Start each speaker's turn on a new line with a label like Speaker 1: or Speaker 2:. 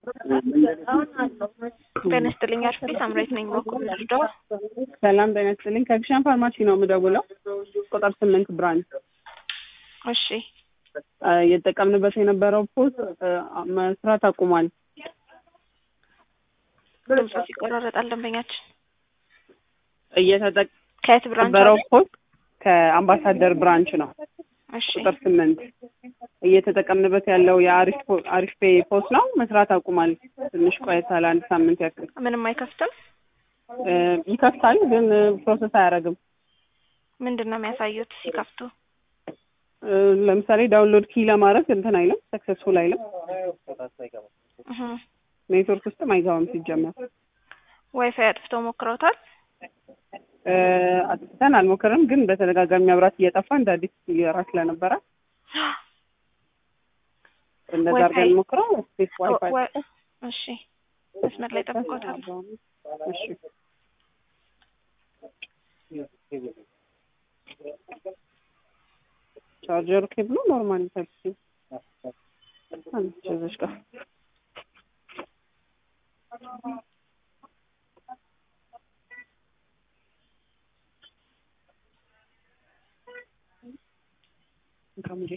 Speaker 1: ጤና ይስጥልኝ አርፍቴ ሳምራዊት ነኝ። በኩል ልርዳው?
Speaker 2: ሰላም ጤና ይስጥልኝ። ከግሻን ፋርማሲ ነው የምደውለው። ቁጥር ስምንት ብራንች
Speaker 1: እሺ
Speaker 2: እየተጠቀምንበት የነበረው ፖስት መስራት አቁሟል።
Speaker 1: ድምፁ ይቆራረጣል። ደንበኛችን ከየት ብራንች
Speaker 2: እየተጠቀምነበረው
Speaker 1: አለ?
Speaker 2: ፖስት ከአምባሳደር ብራንች ነው።
Speaker 1: እሺ
Speaker 2: ቁጥር ስምንት እየተጠቀምንበት ያለው የአሪፍ ፖ- አሪፍ ፔ ፖስት ነው። መስራት አቁሟል። ትንሽ ቆይቷል። አንድ ሳምንት ያክል
Speaker 1: ምንም አይከፍትም።
Speaker 2: እ፣ ይከፍታል ግን ፕሮሰስ አያደርግም።
Speaker 1: ምንድን ነው የሚያሳዩት ሲከፍቱ?
Speaker 2: እ፣ ለምሳሌ ዳውንሎድ ኪ ለማድረግ እንትን አይልም፣ ሰክሰስፉል አይልም።
Speaker 1: እህ
Speaker 2: ኔትወርክ ውስጥም አይገባም ሲጀመር።
Speaker 1: ዋይፋይ አጥፍተው ሞክረውታል?
Speaker 2: እ፣ አጥፍተን አልሞክርም፣ ግን በተደጋጋሚ መብራት እየጠፋ እንደ አዲስ እየራ ስለነበረ እንደዛ
Speaker 1: ዋይፋይ-
Speaker 2: አድርገን ሞክረው ስፔስ ዋይፋይ
Speaker 1: ወ- እሺ መስመር ላይ ጠብቆታል።
Speaker 2: እሺ ቻርጀር ኬብሉ ኖርማል ታይፕ ሲ አንቺ እዚህ ጋር እንካሙጂ